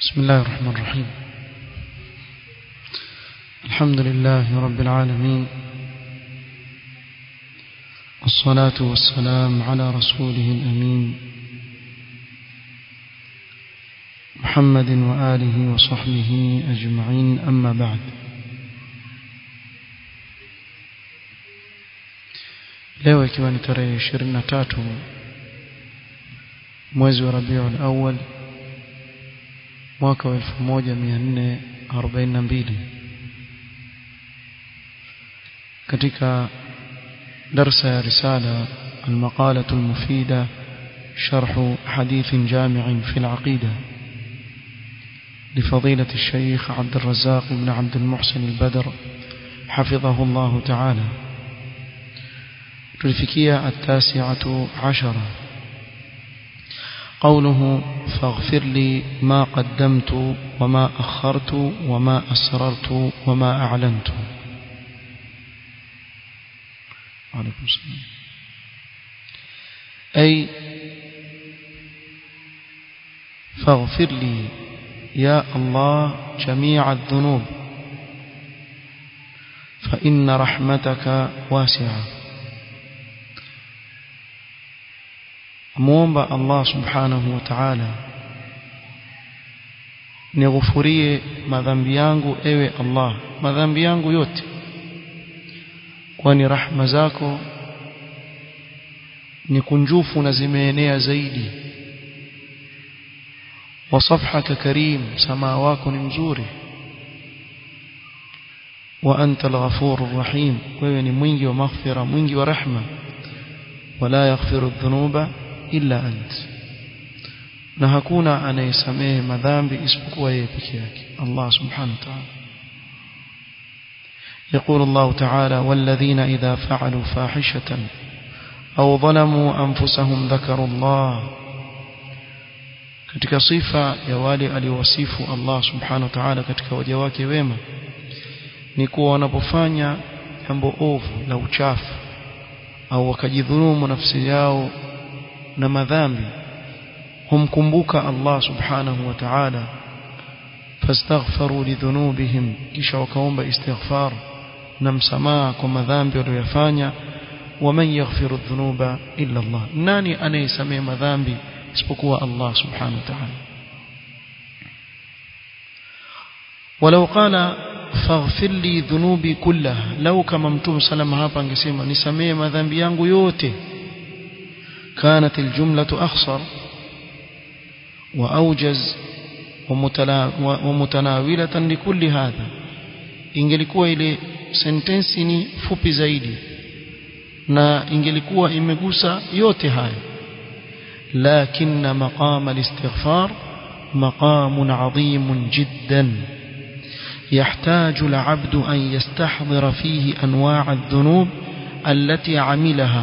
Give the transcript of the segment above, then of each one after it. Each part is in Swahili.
بسم الله الرحمن الرحيم الحمد لله رب العالمين والصلاة والسلام على رسوله الأمين محمد وآله وصحبه أجمعين أما بعد leo ikiwa ni tarehe 23 mwezi wa Rabiul Awwal mwaka wa 1442 katika درس رسالة المقالة المفيدة شرح حديث جامع في العقيدة لفضيلة الشيخ عبد الرزاق بن عبد المحسن البدر حفظه الله تعالى تلفكية التاسعة عشرة قوله فاغفر لي ما قدمت وما أخرت وما أسررت وما أعلنت عليكم السلام أي فاغفر لي يا الله جميع الذنوب فإن رحمتك واسعة muomba Allah subhanahu wa ta'ala nighufurie madhambi yangu ewe Allah madhambi yangu yote kwani rahma zako ni kunjufu na zimeenea zaidi wa safhaka karim samaa wako ni mzuri wa anta al-ghafurur rahim wewe ni mwingi wa maghfira mwingi wa rahma wala yaghfiru dhunuba illa ant na hakuna anayesamehe madhambi isipokuwa yeye peke yake Allah subhanahu wa ta'ala يقول الله تعالى والذين إذا فعلوا فاحشة أو ظلموا أنفسهم ذكروا الله katika sifa ya wale aliowasifu Allah subhanahu wa ta'ala katika waja wake wema ni kuwa wanapofanya jambo ovu la uchafu au wakajidhulumu nafsi yao na madhambi humkumbuka Allah subhanahu wa ta'ala fastaghfaru lidhunubihim kisha wakaomba istighfar na msamaha kwa madhambi waliyofanya waman yaghfiru dhunuba illa Allah nani anayesamehe madhambi isipokuwa Allah subhanahu wa ta'ala ولو قال فاغفر لي ذنوبي كلها لو كما متوم سلام hapa angesema nisamee madhambi yangu yote كانت الجملة أخصر وأوجز ومتناولة لكل هذا ingelikuwa ile sentensi ni fupi zaidi na ingelikuwa imegusa yote haya lakinna maqam al-istighfar maqam adhim jiddan يحتاج العبد أن يستحضر فيه أنواع الذنوب التي عملها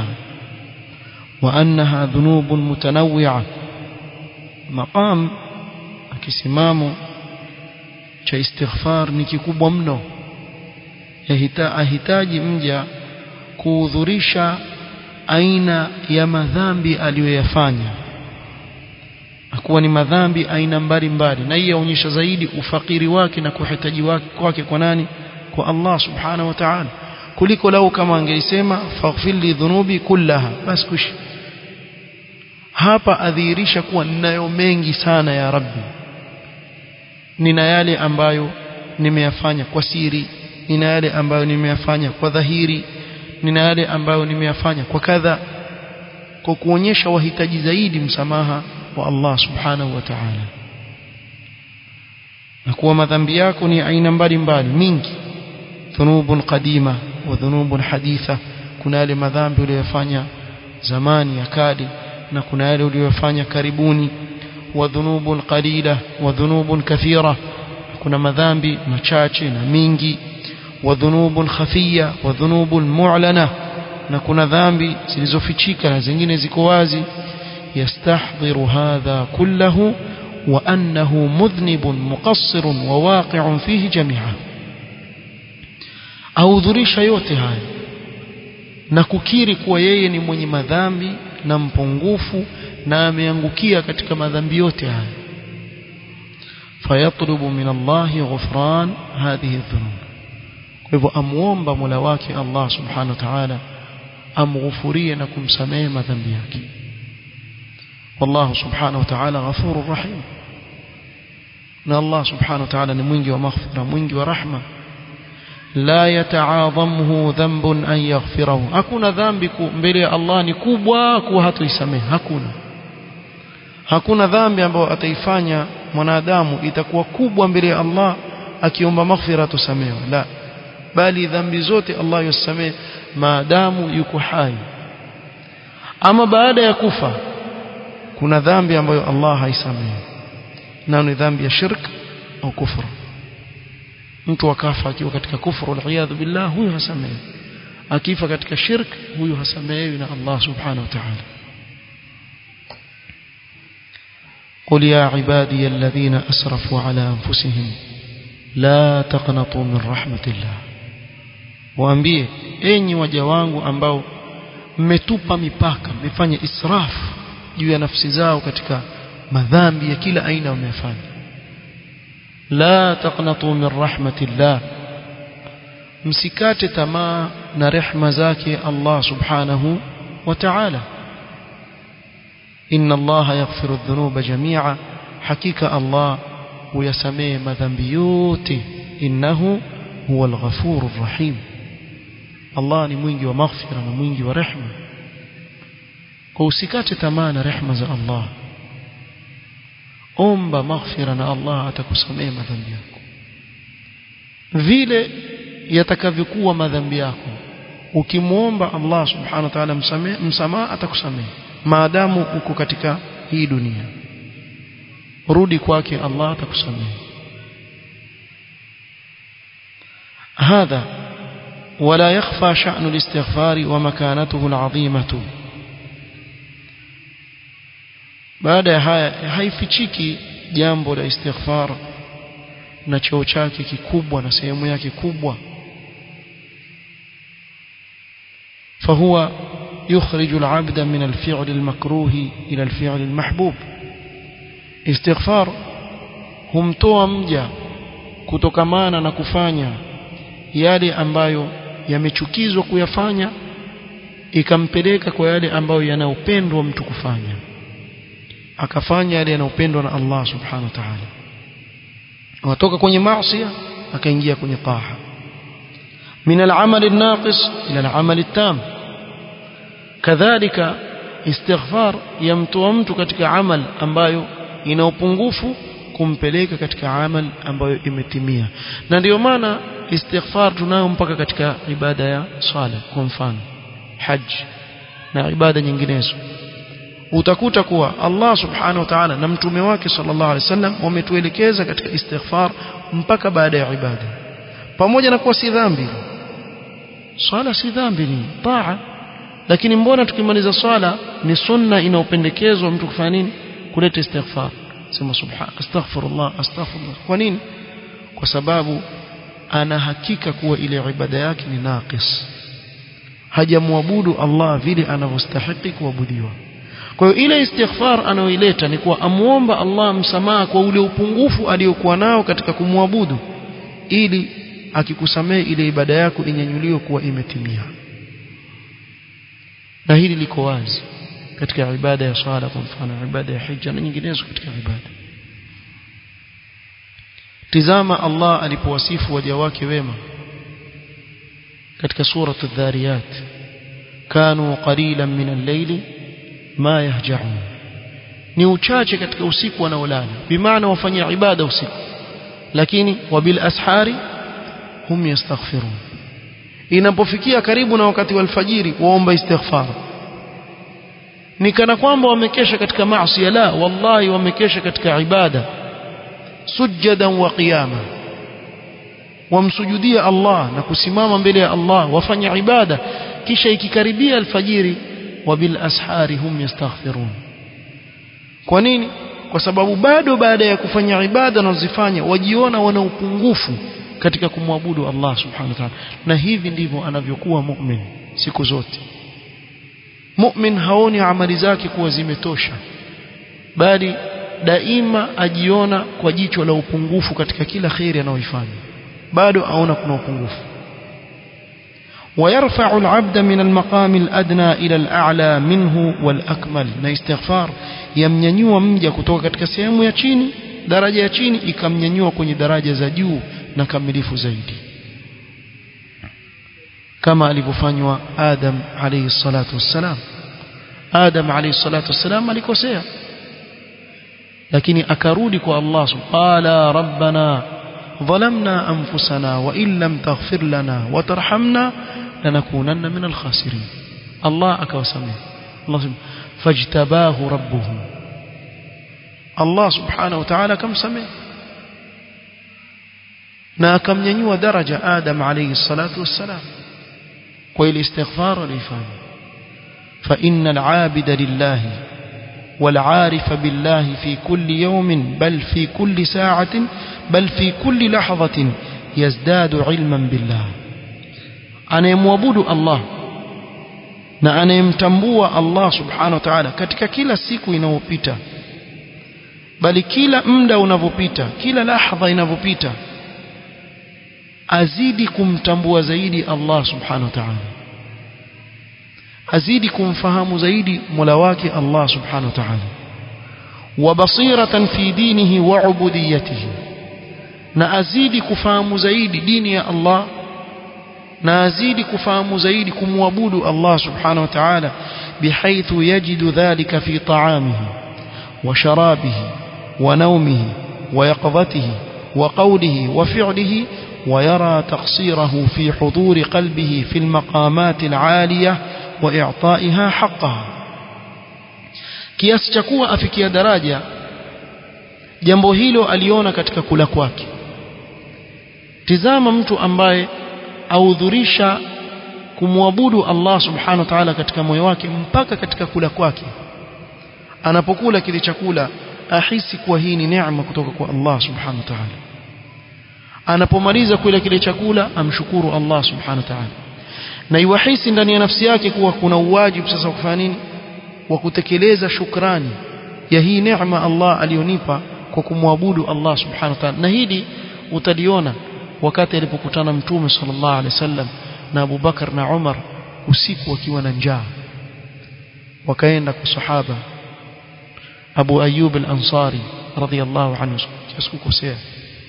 وأنها ذنوب متنوعة مقام akisimamo cha istighfar ni kikubwa mno yahitaji mja kuhudhurisha aina ya madhambi aliyoyafanya akuwa ni madhambi aina mbalimbali na hii yaonyesha zaidi ufakiri wake na kuhitaji wake kwake kwa nani kwa Allah subhanahu wa ta'ala kuliko lau kama angeisema faghfir li dhunubi kullaha basi kushi hapa adhihirisha kuwa ninayo mengi sana ya rabbi nina yale ambayo nimeyafanya kwa siri nina yale ambayo nimeyafanya kwa dhahiri nina yale ambayo nimeyafanya kwa kadha kwa kuonyesha wahitaji zaidi msamaha wa Allah subhanahu wa ta'ala na kuwa madhambi yako ni aina mbalimbali mingi dhunubun qadima wa dhunubun haditha kuna yale madhambi uliyofanya zamani ya kale na kuna yale uliyofanya karibuni wa dhunubun qalila wa dhunubun kathira kuna madhambi machache na mingi wa dhunubun khafiya wa dhunubun mu'lana na kuna dhambi zilizofichika na zingine ziko wazi yastahdhiru hadha kullahu wa annahu mudhnibun muqassirun wa waqi'un fihi jami'a ahudhurisha yote haya na kukiri kuwa yeye ni mwenye madhambi na mpungufu na ameangukia katika madhambi yote haya فيطلب من الله غفران هذه الذنوب hivyo amuomba Mola wake Allah subhanahu wa ta'ala amghufurie na kumsamehe madhambi yake والله سبحانه وتعالى غفور رحيم na Allah subhanahu wa ta'ala ni mwingi wa maghfira mwingi wa rahma la yataadhamuhu dhanbun an yaghfirahu hakuna dhambi mbele ya Allah ni kubwa kuwa hatoisamehe hakuna hakuna dhambi ambayo ataifanya mwanadamu itakuwa kubwa mbele ya Allah akiomba maghfira tusamehe la bali dhambi zote Allah yusamehe maadamu yuko hai ama baada ya kufa kuna dhambi ambayo Allah haisamehe na ni dhambi ya shirk au kufru mtu akafa akiwa katika kufru aliyadhu billah huyo hasamehe akifa katika shirk huyo hasamehewi na Allah subhanahu wa ta'ala قل يا عبادي الذين أسرفوا على أنفسهم لا تقنطوا من رحمة الله waambie enyi waja wangu ambao mmetupa mipaka mmefanya israfu juu ya nafsi zao katika madhambi ya kila aina wamefanya la taqnatu min rahmatillah msikate tamaa na rehma zake Allah subhanahu wa ta'ala inna Allah yaghfiru adh-dhunuba jami'a hakika Allah huyasamehe madhambi yote innahu huwal ghafurur rahim Allah ni mwingi wa maghfira na mwingi wa rehma kwa usikate tamaa na rehma za Allah omba maghfira na Allah atakusamehe madhambi yako vile yatakavyokuwa madhambi yako ukimwomba Allah subhanahu wa ta'ala msamehe msamaha atakusamehe maadamu uko katika hii dunia rudi kwake Allah atakusamehe هذا ولا يخفى شأن الاستغفار ومكانته العظيمة baada ya haya haifichiki jambo la istighfar na cheo chake kikubwa na sehemu yake kubwa فهو يخرج العبد من الفعل المكروه إلى الفعل المحبوب استغفار humtoa mja kutokamana na kufanya yale ambayo yamechukizwa kuyafanya ikampeleka kwa yale ambayo yanayopendwa mtu kufanya akafanya yale yanayopendwa na Allah subhanahu wa ta'ala watoka kwenye maasi akaingia kwenye taa من العمل الناقص إلى العمل التام كذلك استغفار يمtoa mtu katika amal ambayo ina upungufu kumpeleka katika amal ambayo imetimia na ndio maana istighfar tunayo mpaka katika ibada ya swala kwa mfano haji na ibada nyinginezo utakuta kuwa Allah subhanahu wa ta'ala na mtume wake sallallahu alaihi wasallam wametuelekeza katika istighfar mpaka baada ya ibada pamoja na kuwa si dhambi swala si dhambi ni taa lakini mbona tukimaliza swala ni sunna inaopendekezwa mtu kufanya nini kuleta istighfar sema subhan astaghfirullah astaghfirullah kwa nini kwa sababu ana hakika kuwa ile ibada yake ni naqis hajamwabudu Allah vile anavyostahili kuabudiwa kwa hiyo ile istighfar anayoileta ni kuwa amuomba Allah msamaha kwa ule upungufu aliyokuwa nao katika kumwabudu ili akikusamehe ile ibada yako inyanyuliwe kuwa imetimia na hili liko wazi katika ibada ya swala kwa mfano ibada ya hija na nyinginezo katika ibada tizama Allah alipowasifu waja wake wema katika sura adh-dhariyat kanu qalilan min al-layli ma yahja'un ni uchache katika usiku wanaolala bimaana wafanyia ibada usiku lakini wabil ashari hum yastaghfirun inapofikia karibu na wakati wa alfajiri waomba istighfar ni kana kwamba wamekesha katika maasi la wallahi wamekesha katika ibada sujadan wa qiyama wamsujudia Allah na kusimama mbele ya Allah wafanya ibada kisha ikikaribia alfajiri wabil ashari hum yastaghfirun kwa nini kwa sababu bado baada ya kufanya ibada wanazifanya wajiona wana upungufu katika kumwabudu Allah subhanahu wa ta'ala na hivi ndivyo anavyokuwa mu'min siku zote mu'min haoni amali zake kuwa zimetosha bali daima ajiona kwa jicho la upungufu katika kila khairi anayoifanya bado aona kuna upungufu ويرفع العبد من المقام الأدنى إلى الأعلى منه والأكمل na istighfar yamnyanyua mja kutoka katika sehemu ya chini daraja ya chini ikamnyanyua kwenye daraja za juu na kamilifu zaidi kama alivyofanywa Adam alayhi salatu wassalam Adam alayhi salatu wassalam alikosea lakini akarudi kwa Allah qala rabbana ظلمنا أنفسنا وإن لم تغفر لنا وترحمنا لنكونن من الخاسرين الله أكوسمه الله سبحانه فاجتباه ربه الله سبحانه وتعالى كم سمه na akamnyanyua daraja Adam alayhi salatu wassalam kwa ile istighfar alifanya fa innal abida lillahi wal arifa billahi fi kulli yawmin bal fi kulli sa'atin bal fi kulli lahadhatin yazdadu ilman billah anayemwabudu Allah na anayemtambua Allah subhanahu wa ta'ala katika kila siku inayopita bali kila muda unavyopita kila lahadha inavyopita azidi kumtambua zaidi Allah subhanahu wa ta'ala azidi kumfahamu zaidi Mola wake Allah subhanahu wa ta'ala wa basiratan fi dinihi wa ubudiyatihi na azidi kufahamu zaidi dini ya Allah na azidi kufahamu zaidi kumwabudu Allah subhanahu wa ta'ala bihaithu yajidu dhalika fi ta'amihi wa sharabihi wa nawmihi wa yaqdhatihi wa qawlihi wa fi'lihi ويرى تقصيره في حضور قلبه في المقامات العالية وإعطائها حقها kiasi cha kuwa afikia daraja jambo hilo aliona katika kula kwake tizama mtu ambaye audhurisha kumwabudu Allah subhanahu wa ta'ala katika moyo wake mpaka katika kula kwake anapokula kile chakula ahisi kuwa hii ni neema kutoka kwa Allah subhanahu wa ta'ala anapomaliza kula kile chakula amshukuru Allah subhanahu wa ta'ala na iwahisi ndani ya nafsi yake kuwa kuna uwajibu sasa kufanya nini wa kutekeleza shukrani ya hii neema Allah alionipa kwa kumwabudu Allah subhanahu wa ta'ala na hili utaliona wakati alipokutana mtume sallallahu alaihi wasallam na Abu Bakar na Umar usiku wakiwa na njaa wakaenda kwa sahaba Abu Ayyub al-Ansari radhiyallahu anhu sikukosea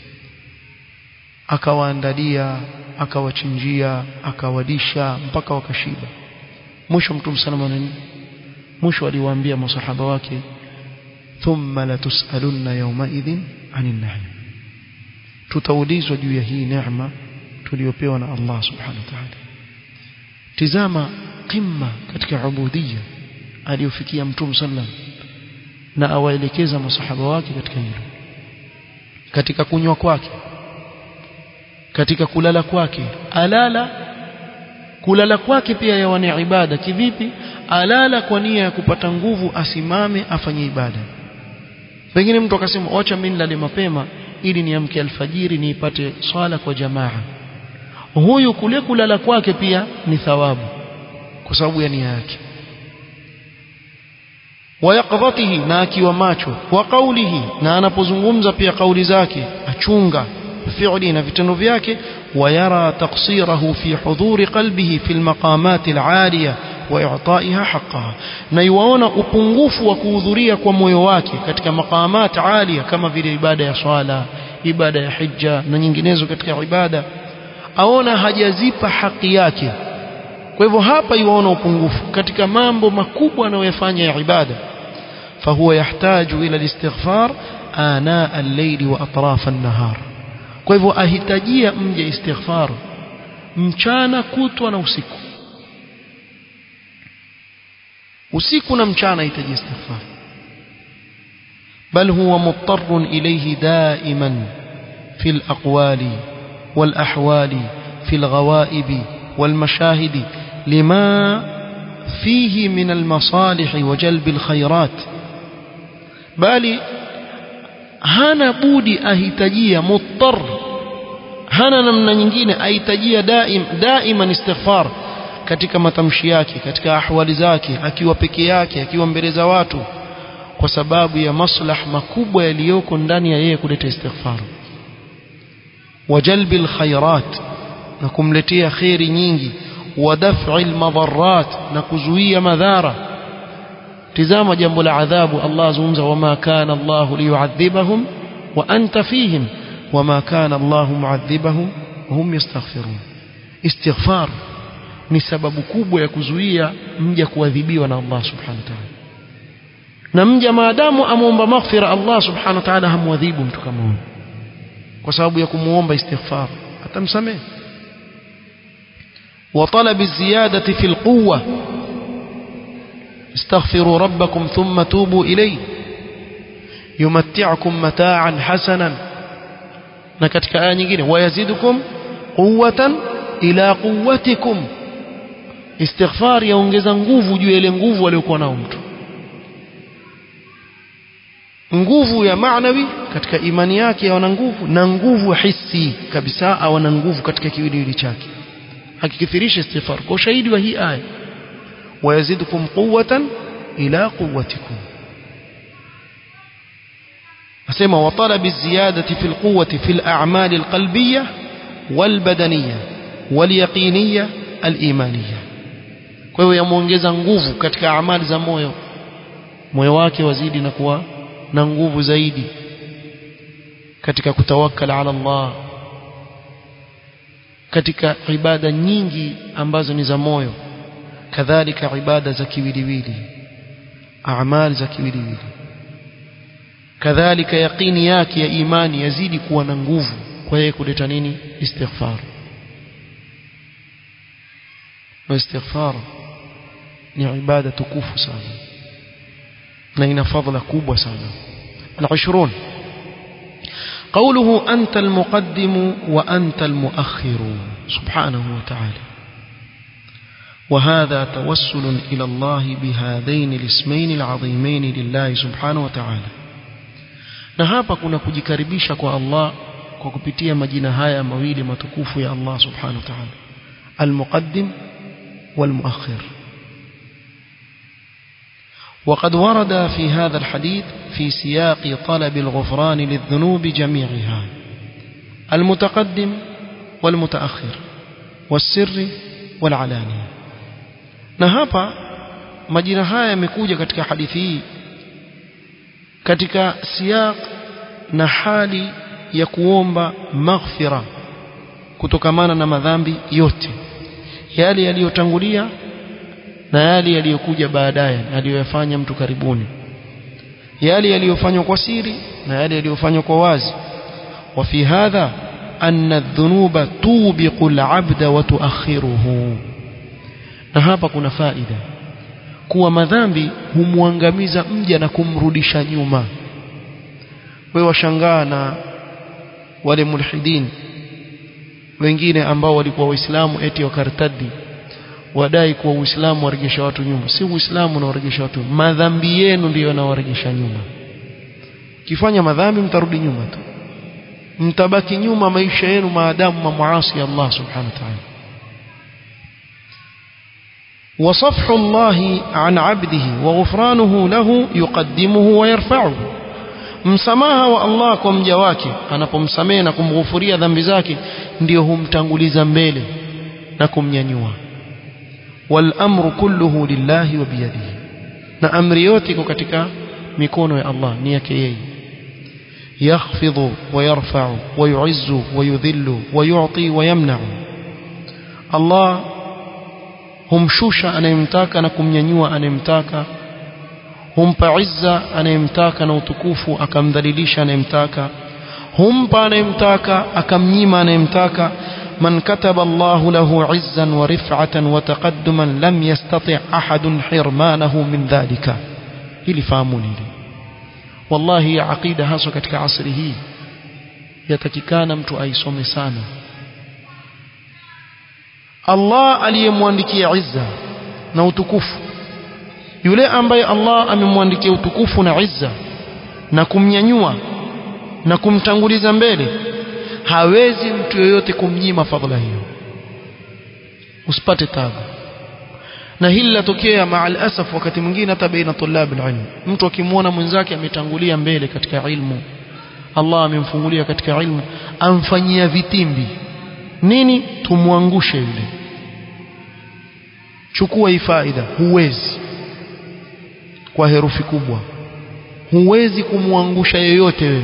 akawaandalia akawachinjia akawalisha mpaka wakashiba mwisho mtume sallallahu nini mwisho aliwaambia masahaba wake thumma latusalunna yawma idhin anin na'im tutaulizwa juu ya hii neema tuliyopewa na Allah subhanahu wa ta'ala tizama qimma katika ubudiyya aliyofikia mtume sallallahu na awaelekeza masahaba wake katika hilo katika kunywa kwake katika kulala kwake alala kulala kwake pia yawa ni ibada kivipi alala kwa nia ya kupata nguvu asimame afanye ibada pengine mtu akasema wacha mimi nilale mapema ili niamke alfajiri niipate swala kwa jamaa huyu kule kulala kwake pia ni thawabu kwa sababu ya nia yake wayaqdhatihi na akiwa macho wa qawlihi na anapozungumza pia kauli zake achunga fi'li na vitendo vyake wayara taqsirahu fi huduri qalbihi fi almaqamat alaliya wa i'ta'iha haqqaha na yuwaona upungufu wa kuhudhuria kwa moyo wake katika maqamat aliya kama vile ibada ya swala ibada ya hija na nyinginezo katika ibada aona hajazipa haki yake kwa hivyo hapa yuwaona upungufu katika mambo makubwa anayoyafanya ya ibada فهو يحتاج إلى الاستغفار آناء الليل وأطراف النهار kwa hivyo ahitajia mje istighfar mchana kutwa na usiku usiku na mchana ahitaji istighfar bal huwa muttarun ilayhi daiman fi alaqwali والأحوال في الغوائب والمشاهد لما فيه من المصالح وجلب الخيرات bali hana budi ahitajia muttar hana namna nyingine ahitajia daim daiman istighfar katika matamshi yake katika ahwali zake akiwa peke yake akiwa mbele za watu kwa sababu ya maslah makubwa yaliyoko ndani ya yeye kuleta istighfar wajalbil khairat na kumletea khairi nyingi wa daf'i almadarrat na kuzuia madhara tizama jambo la adhabu Allah azungumza wama kana Allah liyu'adhibahum wa anta fihim wama kana Allah mu'adhibahum hum yastaghfirun istighfar ni sababu kubwa ya kuzuia mja kuadhibiwa na Allah subhanahu wa ta'ala na mja maadamu amuomba maghfira Allah subhanahu wa ta'ala hamwadhibu mtu kama huyo kwa sababu ya kumuomba istighfar atamsamehe وطلب الزيادة في القوة استغفروا ربكم ثم توبوا إليه يمتعكم متاعا حسنا نكتك آية nyingine ويزيدكم قوة إلى قوتكم استغفار yaongeza nguvu juu ya ile nguvu aliyokuwa nao mtu nguvu ya maanawi katika imani yake ana nguvu na nguvu hisi kabisa ana nguvu katika kiwiliwili chake akikithirisha istighfar kwa ushahidi wa hii aya wayazidukum quwwatan ila quwwatikum asema wa talabi ziyadati fil quwwati fil a'mal al qalbiyya wal badaniyya wal yaqiniyya al imaniyya kwa hiyo yamuongeza nguvu katika amali za moyo moyo wake wazidi na kuwa na nguvu zaidi katika kutawakkal ala Allah katika ibada nyingi ambazo ni za moyo kadhalika ibada za kiwiliwili amali za kiwiliwili kadhalika yaqini yake ya imani yazidi kuwa na nguvu kwa yeye kuleta nini istighfar na istighfar ni ibada tukufu sana na ina fadhila kubwa sana al-20 قوله أنت المقدم وأنت المؤخر سبحانه وتعالى وهذا توسل إلى الله بهذين الاسمين العظيمين لله سبحانه وتعالى na hapa kuna kujikaribisha kwa Allah kwa kupitia majina haya mawili matukufu ya Allah subhanahu wa ta'ala al-muqaddim wal-muakhir وقد ورد في هذا الحديث في سياق طلب الغفران للذنوب جميعها المتقدم والمتأخر والسر والعلانية na hapa majina haya yamekuja katika hadithi hii katika siyaq na hali ya kuomba maghfira kutokamana na madhambi yote yale yaliyotangulia na yale yaliyokuja baadaye aliyoyafanya mtu karibuni yale yaliyofanywa kwa siri na yale yaliyofanywa kwa wazi وفي هذا أن الذنوب توبق العبد وتؤخره na hapa kuna faida kuwa madhambi humwangamiza mja na kumrudisha nyuma wewe washangaa na wale mulhidin wengine ambao walikuwa waislamu eti wakartadi wadai kuwa uislamu warejesha watu nyuma si uislamu unawarejesha watu madhambi yenu ndiyo yanawarejesha nyuma kifanya madhambi mtarudi nyuma tu mtabaki nyuma maisha yenu maadamu mamuasi Allah subhanahu wa ta'ala وصفح الله عن عبده وغفرانه له يقدمه ويرفعه msamaha wa Allah kwa mja wake anapomsamehe na kumghufuria dhambi zake ndio humtanguliza mbele na kumnyanyua wal amru kulluhu lillahi wa biyadihi na amri yote iko katika mikono ya Allah ni yake yeye yakhfidhu wa yarfa'u wa yu'izzu wa yudhillu wa yu'ti wa yamna'u Allah humshusha anayemtaka na kumnyanyua anayemtaka humpa izza anayemtaka na utukufu akamdhalilisha anayemtaka humpa anayemtaka akamnyima anayemtaka من كتب الله له عزا ورفعة وتقدما لم يستطع أحد حرمانه من ذلك hili fahamuni hili wallahi ya aqida haswa katika asri hii yatakikana mtu aisome sana Allah aliyemwandikia izza na utukufu yule ambaye Allah amemwandikia utukufu na izza na kumnyanyua na kumtanguliza mbele hawezi mtu yoyote kumnyima fadhila hiyo usipate tabu na hili latokea maal asaf wakati mwingine hata baina tulab alilm mtu akimwona mwenzake ametangulia mbele katika ilmu Allah amemfungulia katika ilmu amfanyia vitimbi nini tumwangushe yule chukua hii faida huwezi kwa herufi kubwa huwezi kumwangusha yeyote wewe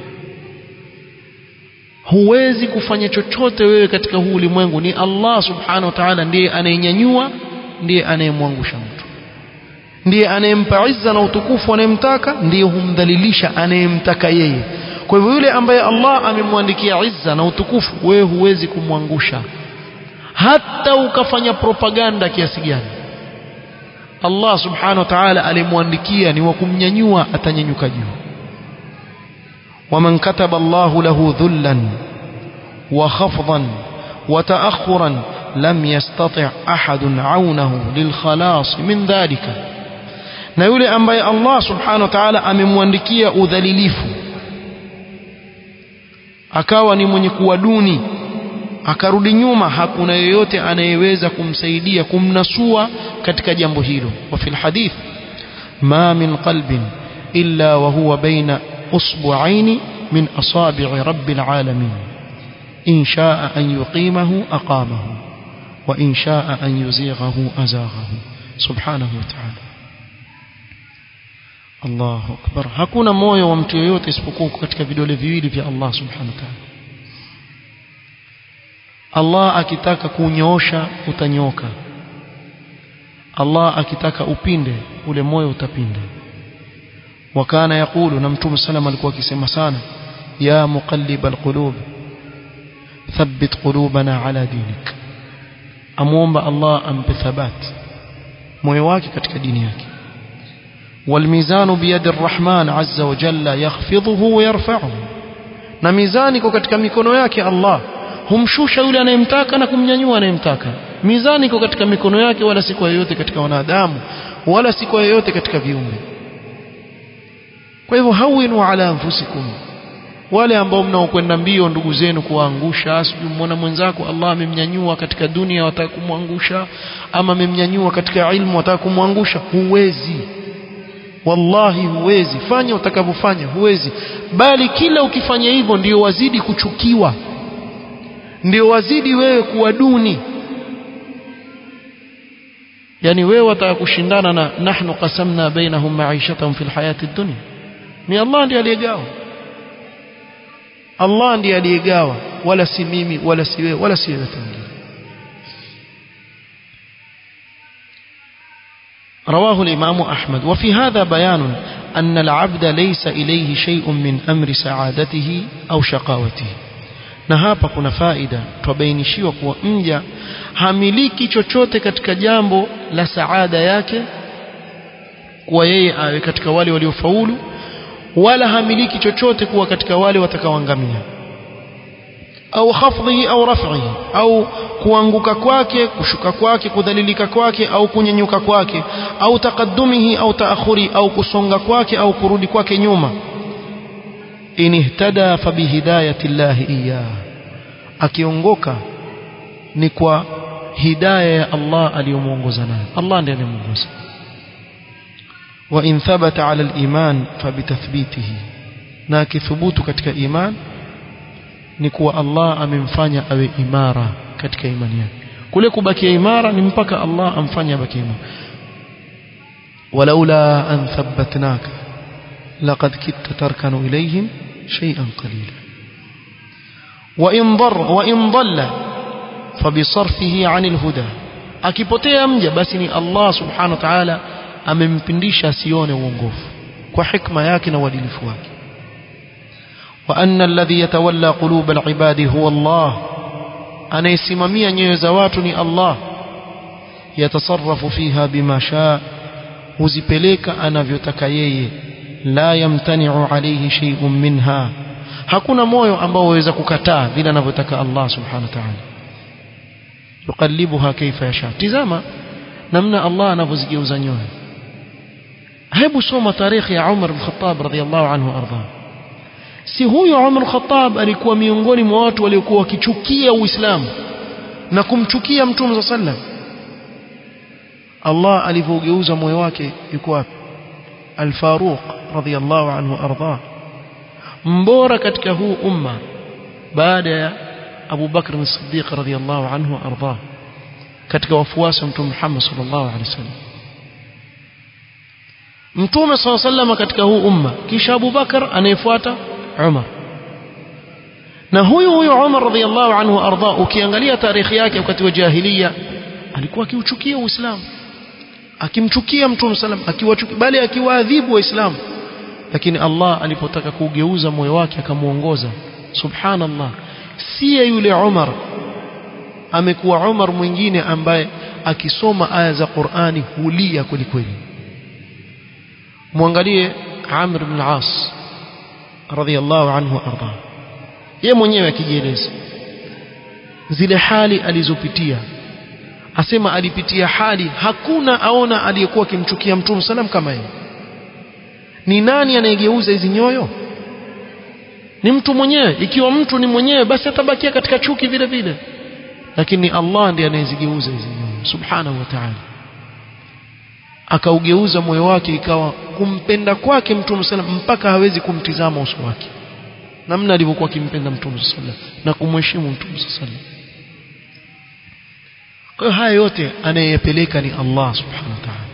huwezi kufanya chochote wewe katika huu ulimwengu ni Allah subhanahu wa ta'ala ndiye anayenyanyua ndiye anayemwangusha mtu ndiye anayempa izza na utukufu anayemtaka ndiye humdhalilisha anayemtaka yeye kwa hivyo yule ambaye Allah amemwandikia izza na utukufu wewe huwezi kumwangusha hata ukafanya propaganda kiasi gani Allah subhanahu wa ta'ala alimwandikia ni wa kumnyanyua atanyanyuka juu ومن كتب الله له ذلا وخفضا وتأخرا لم يستطع أحد عونه للخلاص من ذلك na yule ambaye Allah subhanahu wa ta'ala amemwandikia udhalilifu akawa ni mwenye kuwa duni akarudi nyuma hakuna yeyote anayeweza kumsaidia kumnasua katika jambo hilo wa fil hadith ma min qalbin illa wa huwa baina usbu'aini min asabi'i rabbil alamin in sha'a an yuqimahu aqamahu wa in sha'a an yuzighahu azaghahu subhanahu wa ta'ala Allahu akbar hakuna moyo wa mtu yeyote isipokuwa katika vidole viwili vya Allah subhanahu wa ta'ala Allah akitaka kunyoosha utanyoka Allah akitaka upinde ule moyo utapinda wakana yakulu na mtume sallam alikuwa akisema sana ya muqallibal qulub thabbit qulubana ala dinik amuomba Allah ampe thabat moyo wake katika dini yake والميزان بيد الرحمن عز وجل يخفضه ويرفعه na mizani iko katika mikono yake Allah humshusha yule anayemtaka na kumnyanyua anayemtaka mizani iko katika mikono yake wala si kwa yoyote katika wanadamu wala si kwa yoyote katika viumbe kwa hivyo hawinu ala anfusikum wale ambao mnaokwenda mbio ndugu zenu kuwaangusha sijui mwana mwenzako Allah amemnyanyua katika dunia wataka kumwangusha ama amemnyanyua katika ilmu wataka kumwangusha huwezi wallahi huwezi fanya utakavyofanya huwezi bali kila ukifanya hivyo ndio wazidi kuchukiwa ndio wazidi wewe kuwa duni yani wewe wataka kushindana na nahnu qasamna bainahum ma'ishatahum fil hayati dunya ni Allah ndiye aliyegawa Allah ndiye aliyegawa wala si mimi wala si wewe wala si yeyote mwingine رواه الإمام أحمد وفي هذا بيان أن العبد ليس إليه شيء من أمر سعادته أو شقاوته na hapa kuna faida twabainishiwa kuwa mja hamiliki chochote katika jambo la saada yake kuwa yeye awe katika wale waliofaulu wala hamiliki chochote kuwa katika wale watakaoangamia au khafdhihi au raf'ihi au kuanguka kwake kushuka kwake kudhalilika kwake au kunyenyuka kwake au taqaddumihi au taakhuri au kusonga kwake au kurudi kwake nyuma in ihtada fa bihidayati llahi iyyah akiongoka ni kwa hidayah ya Allah aliyomuongoza nayo Allah ndiye aliyemuongoza wa in thabata ala al-iman fa bitathbitihi na akithubutu katika iman ni kuwa Allah amemfanya awe imara katika imani yake kule kubakia imara ni mpaka Allah amfanye abaki imara walaula an thabbatnaka laqad kitta tarkanu ilayhim shay'an qalila wa in dar wa in dalla fabisarfihi 'anil huda akipotea mja basi ni Allah subhanahu wa ta'ala amempindisha asione uongofu kwa hikma yake na uadilifu wake وأن الذي يتولى قلوب العباد هو الله أنا يسممي نيوزواتني الله يتصرف فيها بما شاء هزبليك أنا فيتكيي لا يمتنع عليه شيء منها hakuna moyo ambao waweza kukataa vile anavyotaka Allah subhanahu wa ta'ala yuqallibuha kaifa yasha tizama namna Allah anavyozigeuza nyoyo hebu soma tarikhi ya Umar bin Khattab radhiyallahu anhu arda si huyo Umar Khattab alikuwa miongoni mwa watu waliokuwa wakichukia Uislamu na kumchukia Mtume صلى الله Allah alivyogeuza moyo wake yuko wapi Al-Faruq radhiyallahu anhu arda mbora katika huu umma baada ya Abu Bakr as-Siddiq radhiyallahu anhu arda katika wafuasi wa Mtume Muhammad sallallahu alaihi wasallam Mtume sallallahu alaihi wasallam katika huu umma kisha Abu Bakar anayefuata Umar na huyu huyu Umar radhiyallahu anhu arda ukiangalia tarehe yake wakati wa jahiliya alikuwa akiuchukia Uislamu akimchukia Mtume sallam akiwachukia bali akiwaadhibu waislamu lakini Allah alipotaka kugeuza moyo wake akamuongoza subhanallah siye yule Umar amekuwa Umar mwingine ambaye akisoma aya za Qur'ani hulia kweli kweli muangalie Amr ibn al-As radhiyallahu anhu arda yeye mwenyewe akijieleza zile hali alizopitia asema alipitia hali hakuna aona aliyekuwa akimchukia mtume salam kama yeye ni nani anayegeuza hizi nyoyo ni mtu mwenyewe ikiwa mtu ni mwenyewe basi atabakia katika chuki vile vile lakini Allah ndiye anayezigeuza hizi nyoyo subhanahu wa ta'ala akaugeuza moyo wake ikawa kumpenda kwake mtume sallam mpaka hawezi kumtizama uso wake namna alivyokuwa akimpenda mtume sallam na kumheshimu mtume sallam kwa haya yote anayepeleka ni Allah subhanahu wa ta'ala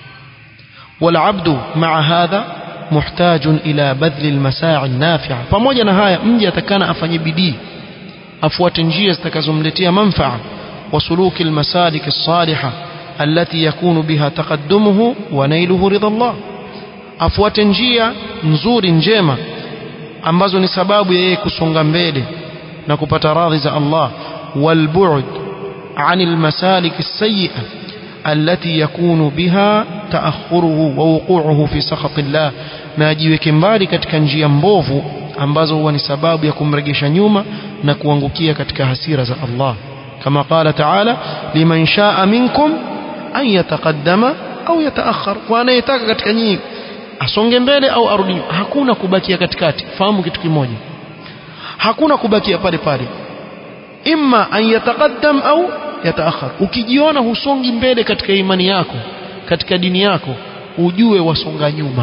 والعبد مع هذا محتاج إلى بذل المساعي النافعة pamoja na haya mje atakana afanye bidii afuate njia zitakazomletea manfaa وسلوك المسالك الصالحة التي يكون بها تقدمه ونيله رضا الله afuate njia nzuri njema ambazo ni sababu ya yeye kusonga mbele na kupata radhi za Allah والبعد عن المسالك السيئة التي يكون بها تأخره ووقوعه في سخط الله na ajiweke mbali katika njia mbovu ambazo huwa ni sababu ya kumregesha nyuma na kuangukia katika hasira za Allah kama qala taala liman shaa minkum an yataqaddama au yataakhar kwa anayetaka katika nyinyi asonge mbele au arudi hakuna kubakia katikati fahamu kitu kimoja hakuna kubakia pale pale imma an yataqaddam au yataakhar ukijiona husongi mbele katika imani yako katika dini yako ujue wasonga nyuma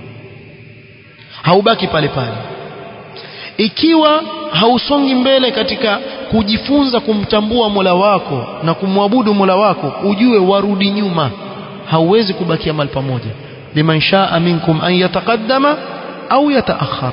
haubaki pale pale ikiwa hausongi mbele katika kujifunza kumtambua Mola wako na kumwabudu Mola wako ujue warudi nyuma hauwezi kubakia mahali pamoja liman shaa minkum an yataqaddama au yataakhar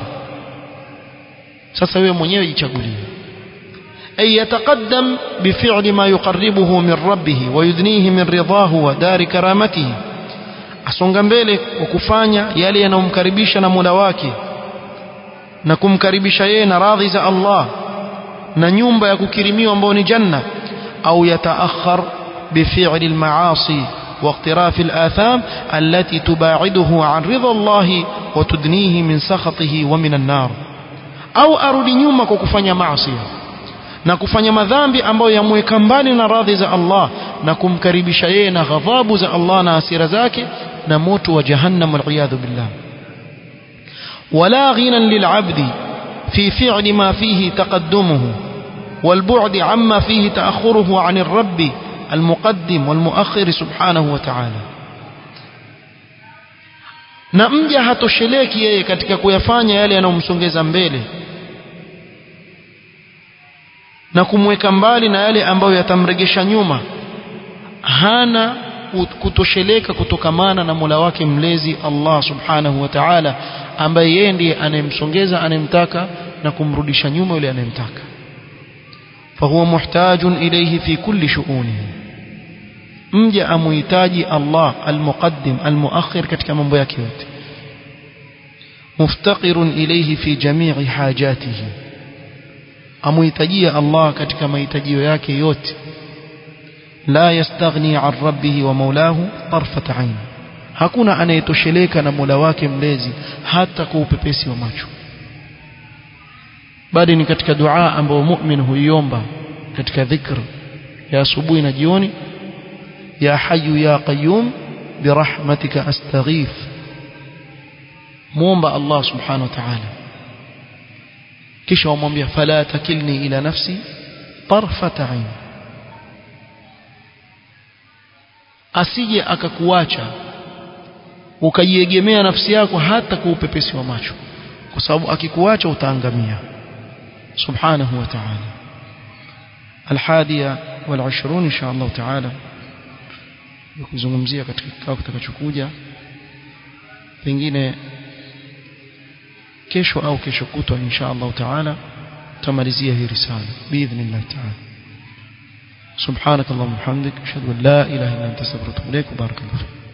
sasa wewe mwenyewe jichagulie أي يتقدم بفعل ما يقربه من ربه ويدنيه من رضاه ودار كرامته asonga mbele kwa kufanya yale yanayomkaribisha na Mola wake na kumkaribisha yeye na radhi za Allah na nyumba ya kukirimiwa ambayo ni janna au yataakhar بفعل المعاصي واقتراف الآثام التي تباعده عن رضا الله وتدنيه من سخطه ومن النار أو أرد nyuma kwa kufanya maasi na kufanya madhambi ambayo yamweka mbali na radhi za Allah na kumkaribisha yeye na ghadhabu za Allah na hasira zake na moto wa jahannam waliyadhu billah wala ghinan lilabdi fi fi'li ma fihi taqaddumuhu والبعد عما فيه تأخره عن الرب المقدم والمؤخر سبحانه وتعالى na mja hatosheleki yeye katika kuyafanya yale yanayomsongeza mbele na kumweka mbali na yale ambayo yatamregesha nyuma hana kutosheleka kutokamana na Mola wake mlezi Allah subhanahu wa ta'ala ambaye yeye ndiye anayemsongeza anayemtaka na kumrudisha nyuma yule anayemtaka fahuwa muhtajun ilayhi fi kulli shu'unihi mja amuhitaji Allah almuqaddim almuakhir katika mambo yake yote muftaqirun ilayhi fi jami'i hajatihi amuhitajia Allah katika mahitajio yake yote la yastaghni an rabbihi wa maulahu tarfat ain hakuna anayetosheleka na Mola wake mlezi hata kwa upepesi wa macho bali ni katika dua ambayo mu'min huiomba katika dhikr ya asubuhi na jioni ya hayyu ya qayyum birahmatika astaghith muomba Allah subhanahu wa ta'ala kisha wamwambia fala takilni ila nafsi tarfata ain asije akakuacha ukaiegemea nafsi yako hata kwa upepesi wa macho kwa sababu akikuacha utaangamia subhanahu wa ta'ala alhadiya wal-20 insha Allah ta'ala kuzungumzia katika kikao kitakachokuja pengine kesho au kesho kutwa insha Allah ta'ala tamalizia hii risala باذن ta'ala سبحانك اللهم وبحمدك اشهد ان لا اله الا انت استغفرك واتوب اليك وبارك الله فيك